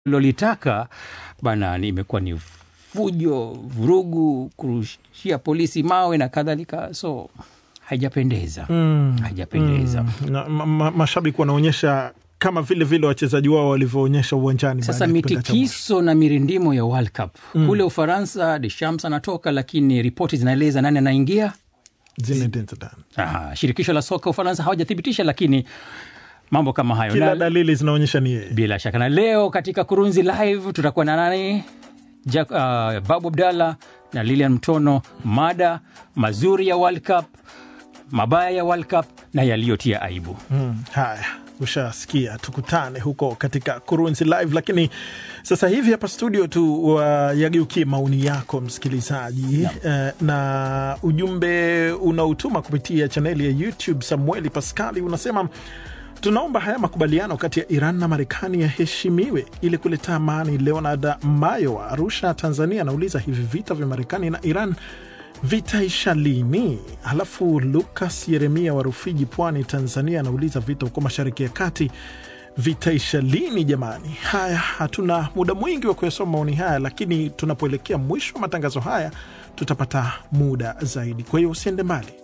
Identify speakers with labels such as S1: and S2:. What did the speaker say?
S1: lolitaka bana, ni- imekuwa ni fujo, vurugu, kurushia polisi mawe na kadhalika, so haijapendeza
S2: Mm.
S1: haijapendeza.
S2: na, ma, ma, mashabiki wanaonyesha kama vile vile wachezaji wao walivyoonyesha uwanjani.
S1: Sasa
S2: baada ya kipindi cha mwisho.
S1: mitikiso na mirindimo ya World Cup kule Ufaransa, Deschamps anatoka, lakini ripoti zinaeleza nani anaingia.
S2: Zinedine Zidane.
S1: Aha, shirikisho la soka Ufaransa hawajathibitisha, lakini mambo kama hayo
S2: Kila
S1: na,
S2: dalili zinaonyesha ni yeye.
S1: bila shaka na leo katika Kurunzi Live tutakuwa na nani? Jack, uh, Babu Abdallah na Lilian Mtono, mada mazuri ya World Cup, mabaya ya World Cup na yaliyotia aibu.
S2: Mm, haya ushasikia, tukutane huko katika Kurunzi Live. Lakini sasa hivi hapa studio tu wayageukie maoni yako msikilizaji, eh, na ujumbe unaotuma kupitia chaneli ya YouTube. Samueli Paskali unasema tunaomba haya makubaliano kati ya Iran na Marekani yaheshimiwe ili kuleta amani. Leonard Mayo wa Arusha, Tanzania, anauliza hivi vita vya Marekani na Iran vitaisha lini? Halafu Lukas Yeremia wa Rufiji, Pwani, Tanzania, anauliza vita huko Mashariki ya Kati vitaisha lini jamani? Haya, hatuna muda mwingi wa kuyasoma maoni haya, lakini tunapoelekea mwisho wa matangazo haya tutapata muda zaidi. Kwa hiyo usiende mbali.